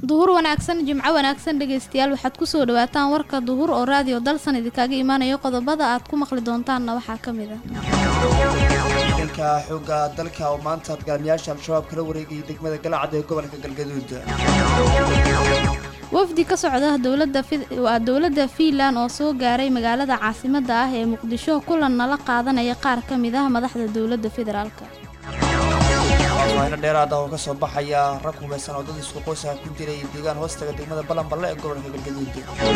duhur wanaagsan jimco wanaagsan dhegaystayaal waxaad kusoo dhawaataan warka duhur oo raadiyo dalsan idinkaga imaanayo qodobada aad ku maqli doontaanna waxaa ka mid ah ciidanka xoogga dalka oo maanta dagaalamayaasha al-shabaab kala wareegayay degmada galacad ee gobolka galgaduud wafdi ka socda dowlada waa dowladda fiinland oo soo gaaray magaalada caasimadda ah ee muqdisho kulan nala qaadanaya qaar ka mid ah madaxda dowladda federaalk faahfaahiino dheeraad ah oo kasoo baxaya rag hubaysan oo dad isku qoysaha ku dilay deegaan hoostaga degmada balanballe ee gobolka galgaduud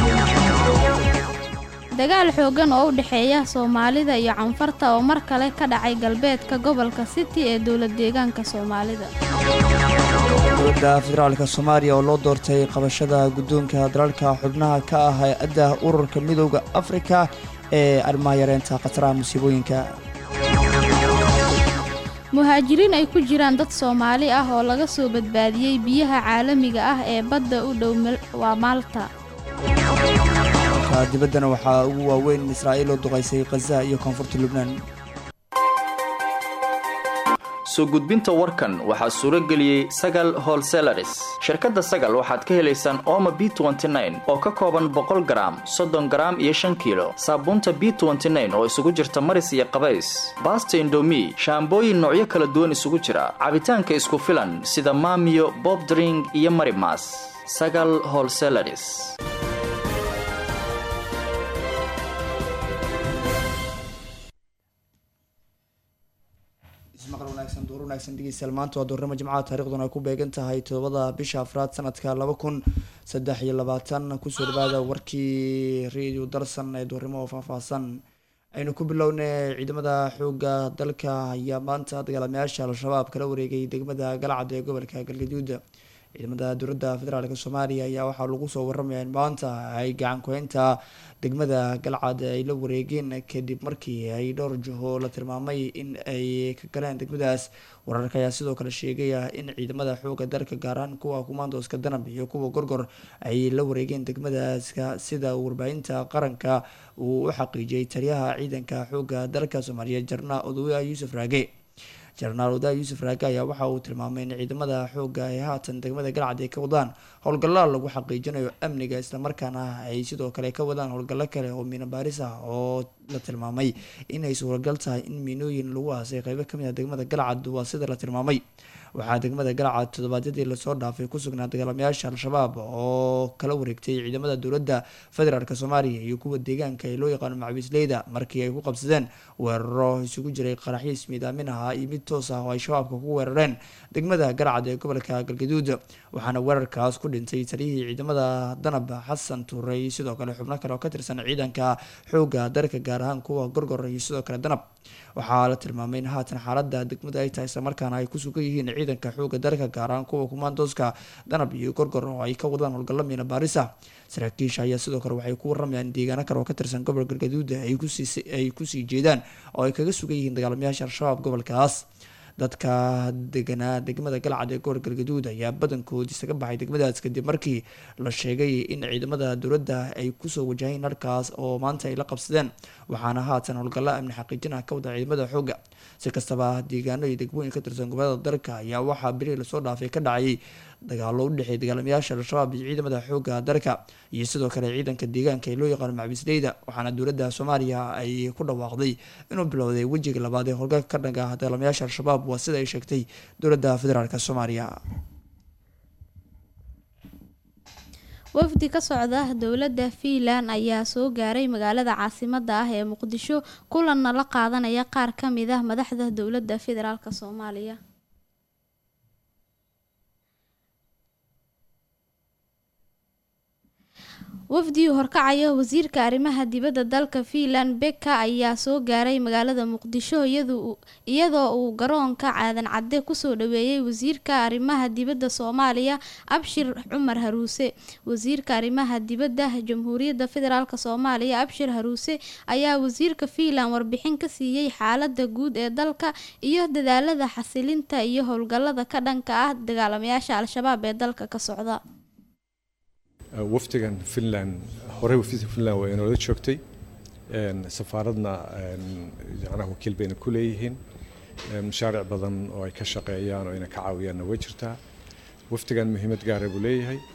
dagaal xoogan oo u dhexeeya soomaalida iyo canfarta oo mar kale ka dhacay galbeedka gobolka city ee dowlad deegaanka soomaalida dowladda federaalka soomaaliya oo loo doortay qabashada guddoonka dalalka xubnaha ka ah hay-adda ururka midooda afrika ee arrimaha yareynta khataraha musiibooyinka muhaajiriin ay ku jiraan dad soomaali ah oo laga soo badbaadiyey biyaha caalamiga ah ee badda u dhow waa maalta dibaddana waxaa ugu waaweyn israa'iil oo duqaysay khaza iyo koonfurta lubnaan soo gudbinta warkan waxaa suuro geliyey sagal holselaris shirkadda sagal waxaad ka helaysaan ooma b oo ka kooban boqol garaam soddon garaam iyo shan kiilo saabuunta b oo isugu jirta maris iyo qabays baasta indomi shaambooyin noocyo kala duwan isugu jira cabitaanka isku filan sida maamiyo bobdring iyo marimas sagal holselaris maqal wanaagsan duur wanaagsan dhegeystayaal maanta waa duurnimo jimcaha taariikhduna ay ku beegan tahay todobada bisha afraad sanadka laba kun saddex iyo labaatan kusoo dhawaada warkii radio dalsan ee duurnimo oo faahfaahsan aynu ku bilownay ciidamada xooga dalka ayaa maanta dagaalamayaasha al-shabaab kala wareegay degmada galcad ee gobolka galgaduud ciidamada dowladda federaalk soomaaliya ayaa waxaa lagu soo waramaya in maanta ay gacan ku-haynta degmada galcad ay la wareegeen kadib markii ay dhowr jiho la tilmaamay in ay ka galeen degmadaas wararka ayaa sidoo kale sheegaya in ciidamada xooga dalka gaar ahaan kuwa kumaandooska danab iyo kuwa gorgor ay la wareegeen degmadaaska sida warbaahinta qaranka uu u xaqiijiyay taliyaha ciidanka xooga dalka soomaaliya jarna odowa yuusuf raage jenaraal odaa yuusuf raage ayaa waxa uu tilmaamay in ciidamada xooga ay haatan degmada galcad ay ka wadaan howlgalla lagu xaqiijinayo amniga islamarkaana ay sidoo kale ka wadaan howlgallo kale oo miino baaris ah oo la tilmaamay inay suuragal tahay in miinooyin lagu aasay qeybo kamid ah degmada galcad waa sida la tilmaamay waxaa degmada galcad toddobaadyadii lasoo dhaafay ku sugnaa dagaalamayaasha al-shabaab oo kala wareegtay ciidamada dowladda federaalk soomaaliya iyo kuwa deegaanka ee loo yaqaano macabiisleyda markii ay ku qabsadeen weeraro isugu jiray qaraxyo ismiidaamin ahaa iyo mid toos ah oo ay shabaabka ku weerareen degmada galcad ee gobolka galgaduud waxaana weerarkaas ku dhintay taliyihii ciidamada danab xasan tuurey sidoo kale xubno kale oo ka tirsan ciidanka xooga dalka gaar ahaan kuwa gorgor iyo sidoo kale danab waxaa la tilmaamay in haatan xaalada degmada ay tahay islamarkaana ay ku sugan yihiin ciidanka xooga dalka gaar ahaan kuwa kumaandooska danab iyo gorgor oo ay ka wadaan howlgallo miina baarisa saraakiisha ayaa sidoo kale waxay ku waramayaan deegaano kale oo ka tirsan gobol galgaduud ay kusii jeedaan oo ay kaga sugan yihiin dagaalamayaasha al-shabaab gobolkaas dadka deganaa degmada galcad ee gobol galgaduud ayaa badankood isaga baxay degmadaas kadib markii la sheegay in ciidamada dowladda ay kusoo wajaheen halkaas oo maanta ay la qabsadeen waxaana haatan howlgalla amni xaqiijin ah ka wada ciidamada xooga si kastaba deegaano iyo degmooyin ka tirsan gobolada dalka ayaa waxaa beri lasoo dhaafay ka dhacayay dagaalo u dhexeey dagaalamayaasha al-shabaab iyo ciidamada xooga dalka iyo sidoo kale ciidanka deegaanka ee loo yaqaano macabiisleyda waxaana dowladda soomaaliya ay ku dhawaaqday inuu bilowday wejiga labaad ee howlgalka ka dhanka ah dagaalamayaasha al-shabaab waa sida ay sheegtay dowladda federaalk soomaaliya wafdi ka socda dowladda fiinland ayaa soo gaaray magaalada caasimadda ah ee muqdisho kulanna la qaadanaya qaar ka mid ah madaxda dowladda federaalk soomaaliya wafdii horkacaya wasiirka arrimaha dibadda dalka fiinland beka ayaa soo gaaray magaalada muqdisho iyadoo uu garoonka caadan cadde kusoo dhaweeyey wasiirka arrimaha dibadda soomaaliya abshir cumar haruuse wasiirka arrimaha dibadda jamhuuriyadda federaalk soomaaliya abshir haruuse ayaa wasiirka fiinland warbixin ka siiyey xaalada guud ee dalka iyo dadaalada xasilinta iyo howlgallada ka dhanka ah dagaalamayaasha al-shabaab ee dalka ka socda wafdigan finland horey wafdiga finland waa inoola joogtay safaaradna yacnaha wakiil bayna ku leeyihiin mashaaric badan oo ay ka shaqeeyaan oo ayna ka caawiyaanna way jirtaa wafdigan muhiimad gaara buu leeyahay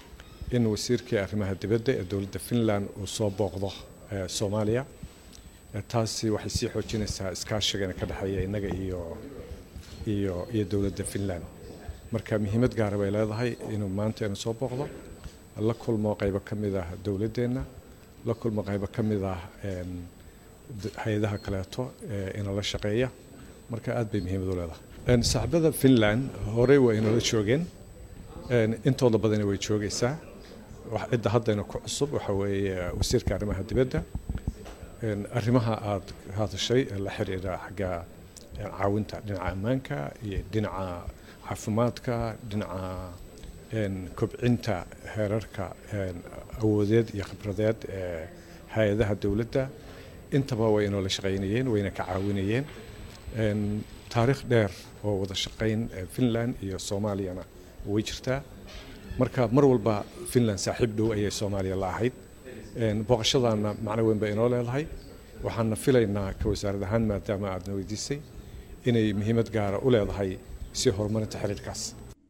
in wasiirkii arrimaha dibadda ee dowladda finland uu soo booqdo soomaaliya taasi waxay sii xoojinaysaa iskaashigana ka dhexeeya innaga iyo iyo iyo dowladda finland marka muhiimad gaara bay leedahay inuu maanta inu soo booqdo la kulmo qaybo ka mid ah dowladdeenna la kulmo qaybo ka mid ah hay-adaha kaleeto inala shaqeeya marka aad bay muhiimad u leedahay saaxiibada finland horey waa inoola joogeen intooda badana way joogaysaa cidda haddayna ku cusub waxa weeye wasiirka arrimaha dibadda arrimaha aada hadashay la xiriira xagga caawinta dhinaca ammaanka iyo dhinaca caafimaadka dhinaca kobcinta heerarka awoodeed iyo khibradeed ee hay-adaha dowladda intaba way inoola shaqaynayeen wayna ka caawinayeen taariikh dheer oo wada shaqayn finland iyo soomaaliyana way jirtaa marka mar walba finland saaxiib dhow ayay soomaaliya la ahayd booqashadaana macno weyn bay inoo leedahay waxaana filaynaa ka wasaarad ahaan maadaama aadna weydiisay inay muhiimad gaara u leedahay si horumarinta xiriirkaas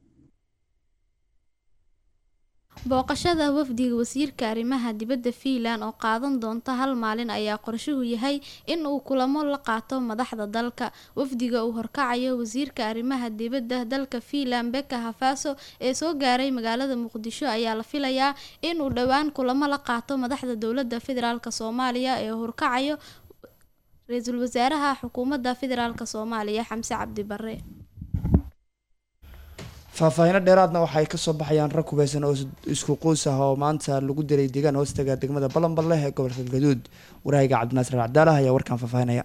booqashada wafdiga wasiirka arrimaha dibadda fiinland oo qaadan doonta hal maalin ayaa qorshuhu yahay in uu kulamo la qaato madaxda dalka wafdiga uu horkacayo wasiirka arrimaha dibadda dalka fiinland beka hafaso ee soo gaaray magaalada muqdisho ayaa la filayaa inuu dhowaan kulamo la qaato madaxda dowladda federaalk soomaaliya ee horkacayo ra-iisul wasaaraha xukuumadda federaalk soomaaliya xamse cabdi bare faahfaahino dheeraadna waxay kasoo baxayaan rag hubeysan oo isku quus ah oo maanta lagu dilay deegaan hoostaga degmada balanbal leh ee gobolka gaduud waraahiga cabdinaasir cabdaalah ayaa warkaan faahfaahinaya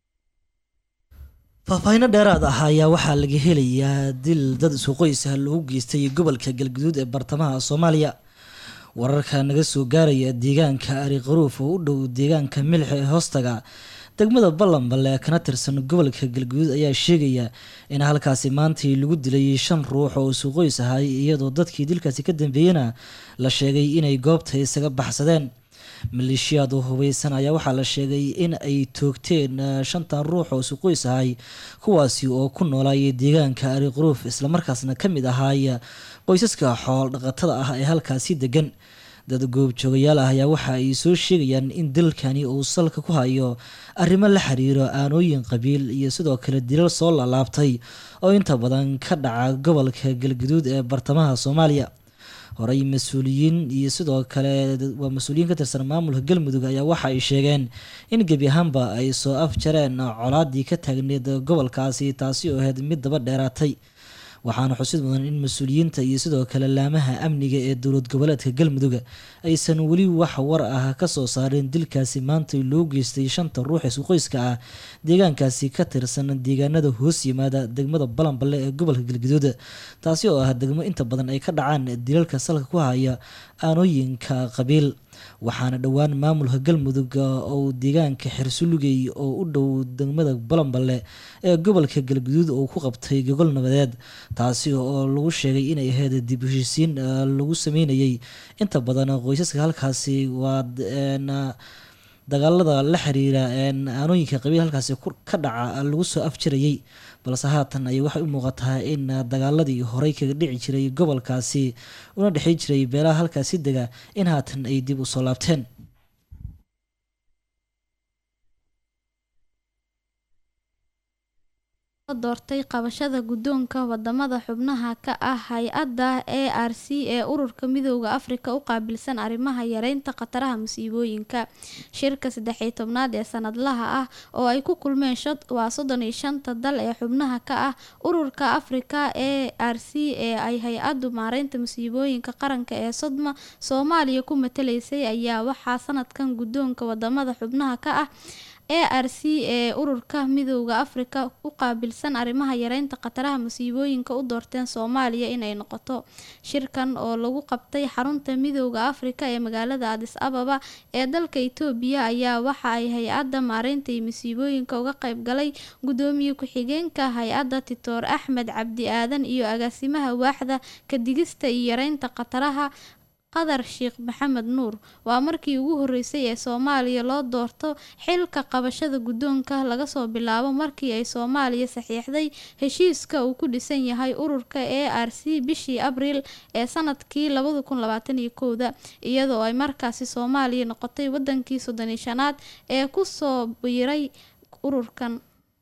faahfaahino dheeraad ah ayaa waxaa laga helayaa dil dad isku qoys ah lagu geystay gobolka galguduud ee bartamaha soomaaliya wararka naga soo gaaraya deegaanka ari qaruuf oo u dhow deegaanka milix ee hoostaga degmada ballanballe kana tirsan gobolka galguduud ayaa sheegaya in halkaasi maantii lagu dilay shan ruux oo isu qoys ahay iyadoo dadkii dilkaasi ka dambeeyena la sheegay inay goobta isaga baxsadeen maleeshiyaad oo hubeysan ayaa waxaa la sheegay in ay toogteen shantan ruux oo isu qoys ahay kuwaasi oo ku noolaayay deegaanka ari quruuf islamarkaasna ka mid ahaay qoysaska xool dhaqatada ah ee halkaasi degan dad goobjoogayaal ah ayaa waxa ay soo sheegayaan in dalkani uu salka ku hayo arrimo la xiriiro aanooyin qabiil iyo sidoo kale dilal soo laalaabtay oo inta badan ka dhaca gobolka galguduud ee bartamaha soomaaliya horey mas-uuliyiin iyo sidoo kale waa mas-uuliyiin ka tirsan maamulka galmudug ayaa waxa ay sheegeen in gebi ahaanba ay soo afjareen colaadii ka taagneed gobolkaasi taasi oo ahayd mid daba dheeraatay waxaana xusid mudan in mas-uuliyiinta iyo sidoo kale laamaha amniga ee dowlad goboleedka galmudug aysan weli wax war ah kasoo saareen dilkaasi maanta loo geystay shanta ruux isku qoyska ah deegaankaasi ka tirsan deegaanada hoos yimaada degmada balanballe ee gobolka galguduud taasi oo ah degmo inta badan ay ka dhacaan dilalka salka ku haya aanooyinka qabiil waxaana dhowaan maamulka galmudug oo deegaanka xersulugey oo u dhow degmada balanballe ee gobolka galguduud oo ku qabtay gogol nabadeed taasi oo lagu sheegay inay ahayd dib heshiisiin lagu sameynayay inta badan qoysaska halkaasi waa dagaalada la xiriira aanooyinka qabiil halkaasi ka dhaca lagu soo afjarayay balse haatan ayay waxay u muuqataa in dagaaladii horey kaga dhici jiray gobolkaasi una dhexey jiray beelaha halkaasi dega in haatan ay dib u soo laabteen doortay qabashada guddoonka wadamada xubnaha ka ah hay-adda a r c ee ururka midooda afrika u qaabilsan arrimaha yareynta khataraha musiibooyinka shirka saddexiyo tobnaad ee sanadlaha ah oo ay ku kulmeen waa soddon iyo shanta dal ee xubnaha ka ah ururka afrika a r c ee ay hay-addu maareynta musiibooyinka qaranka ee sodma soomaaliya ku matalaysay ayaa waxaa sanadkan guddoonka wadamada xubnaha ka ah a r c ee ururka midooda afrika u qaabilsan arrimaha yareynta khataraha musiibooyinka u doorteen soomaaliya inay noqoto shirkan oo lagu qabtay xarunta midooda afrika ee magaalada adis ababa ee dalka itoobiya ayaa waxa ay hay-adda maareynta iyo musiibooyinka uga qayb galay gudoomiye ku-xigeenka hay-adda titoor axmed cabdi aadan iyo agaasimaha waaxda kadigista iyo yareynta khataraha qadar sheekh maxamed nuur waa markii ugu horeysay ee soomaaliya loo doorto xilka qabashada guddoonka laga soo bilaabo markii ay soomaaliya saxiixday heshiiska uu ku dhisan yahay ururka e r c bishii abriil ee sanadkii labada kun labaatan iyo kowda iyadoo ay markaasi soomaaliya noqotay wadankii soddon iyo shanaad ee kusoo biiray ururkan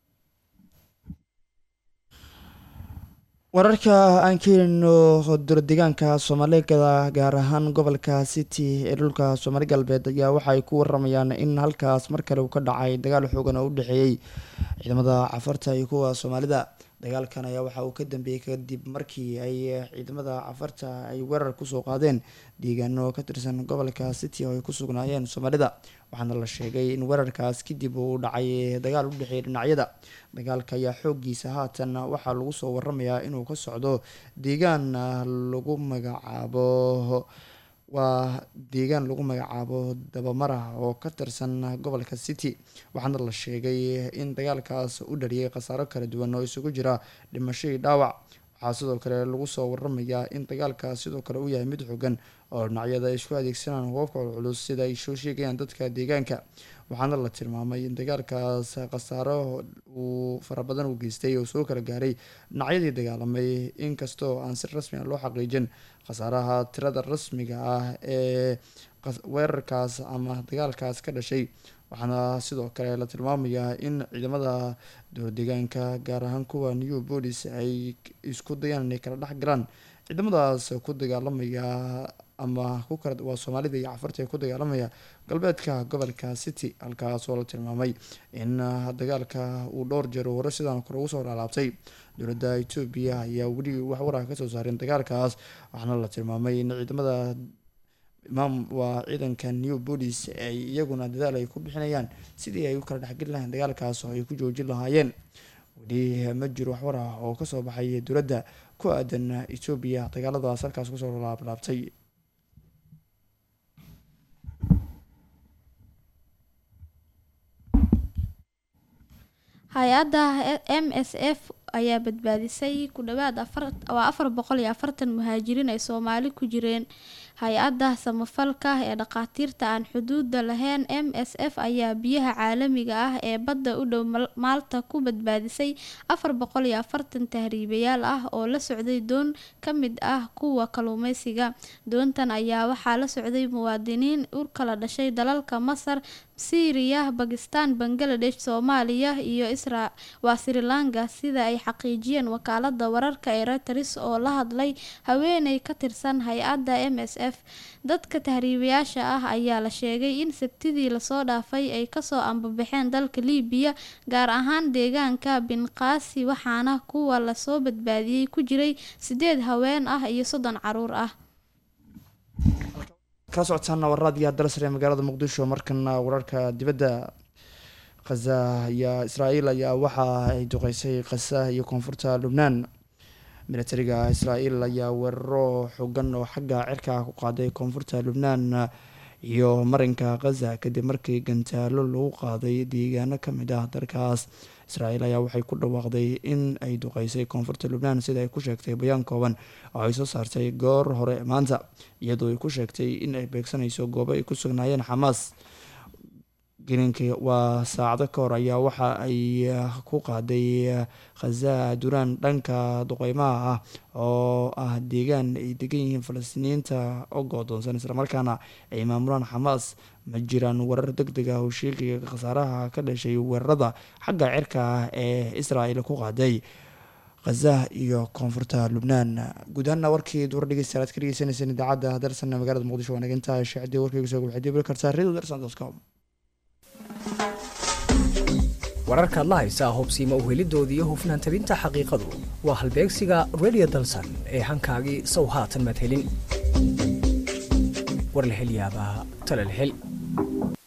wararka aan ka helino dowladeegaanka soomaalida gaar ahaan gobolka city ee dhulka soomaali galbeed ayaa waxaay ku waramayaan in halkaas mar kale uu ka dhacay dagaal xoogan oo u dhexeeyey ciidamada cafarta iyo kuwa soomaalida dagaalkan ayaa waxa uu ka dambeeyey kadib markii ay ciidamada cafarta ay weerar kusoo qaadeen deegaano ka tirsan gobolka city oo ay ku sugnaayeen soomaalida waxaana la sheegay in weerarkaas kadib uu dhacay dagaal u dhexeeyay dhinacyada dagaalka ayaa xoogiisa haatan waxaa lagu soo waramayaa inuu ka socdo deegaan lagu magacaabo waa deegaan lagu magacaabo dabamara oo ka tirsan gobolka city waxaana la sheegay in dagaalkaas u dhaliyay khasaaro kala duwan oo isugu jira dhimashadii dhaawac waxaa sidoo kale lagu soo waramayaa in dagaalkaas sidoo kale uu yahay mid xogan oo dhinacyada ay isku adeegsanaan hubabka culculus sida ay soo sheegayaan dadka deegaanka waxaana la tilmaamay in dagaalkaas khasaaro uu fara badan u geystay oo soo kala gaaray dhinacyadii dagaalamay inkastoo aan si rasmi a loo xaqiijin khasaaraha tirada rasmiga ah ee weerarkaas ama dagaalkaas ka dhashay waxaana sidoo kale la tilmaamayaa in ciidamada dowladeegaanka gaar ahaan kuwa new bolis ay isku dayaan inay kala dhex galaan ciidamadaas ku dagaalamaya ama ku kala waa soomaalida iyo cafarta ee ku dagaalamaya galbeedka gobolka city halkaas oo la tilmaamay in dagaalka uu dhowr jeer hore sidaan kore ugu soo laalaabtay dowladda etoobiya ayaa weli wax waraa kasoo saareen dagaalkaas waxaana la tilmaamay in ciidamada imaam waa ciidanka new bolis ay iyaguna dadaal ay ku bixinayaan sidii ay u kala dhexgeli lahayn dagaalkaas oo ay ku joojin lahaayeen weli ma jiro waxwar ah oo kasoo baxay dowladda ku aadan etoobiya dagaaladaas halkaas kusoo laablaabtay hay-adda m s f ayaa badbaadisay ku dhawaad waa afar boqol iyo afartan muhaajiriin ay soomaali ku jireen hay-adda samafalka ee dhakhaatiirta aan xuduuda lahayn m s f ayaa biyaha caalamiga ah ee badda u dhow maalta ku badbaadisay afar boqol iyo afartan tahriibayaal ah oo la socday doon ka mid ah kuwa kalluumeysiga doontan ayaa waxaa la socday muwaadiniin u kala dhashay dalalka masar syriya bakistan bangaladesh soomaaliya iyo isra waa sri lanka sida ay xaqiijiyeen wakaalada wararka ee reuters oo la hadlay haweeney ka tirsan hay-adda m s f dadka tahriibayaasha ah ayaa la sheegay in sabtidii lasoo dhaafay ay kasoo ambabaxeen dalka liibiya gaar ahaan deegaanka binqaasi waxaana kuwa lasoo badbaadiyey ku jiray sideed haween ah iyo soddon caruur ah kala socotaana warraadiyo darsare ee magaalada muqdisho markana wararka dibadda khaza ayaa israael ayaa waxa ay duqeysay khaza iyo koonfurta lubnaan militariga israael ayaa weeraro xogan oo xagga cirka ku qaaday koonfurta lubnaan iyo marinka khaza kadib markii gantaalo lagu qaaday deegaano kamid ah dalkaas israael ayaa waxay ku dhawaaqday in ay duqeysay koonfurta lubnaan sida ay ku sheegtay bayaan kooban oo ay soo saartay goor hore maanta iyadoo ay ku sheegtay in ay beegsanayso goobo ay ku sugnaayeen xamaas gelinkii waa saacado ka hor ayaa waxa ay ku qaaday khaza duraan dhanka duqeymaha ah oo ah deegaan ay degan yihiin falastiiniyiinta oo goodoonsan islamarkaana ay maamulaan xamaas ma jiraan warar deg deg ah oo sheegaya khasaaraha ka dhashay weerarada xagga cirka ah ee israel ku qaaday khaza iyo koonfurta lubnaan guud ahaana warkii duwar dhegeystayaal aad ka dhegeysaneyseen idaacadda darsan magaalada muqdisho waa naginta shaacdii warkayga soo waxaad dibli kartaa radio darsan com wararkaad la haysaa hubsiima uhelidooda iyo hufnaan tabinta xaqiiqadu waa halbeegsiga redio dalsan ee hankaagii sow haatan madhelin war la hel yaabaa tala la hel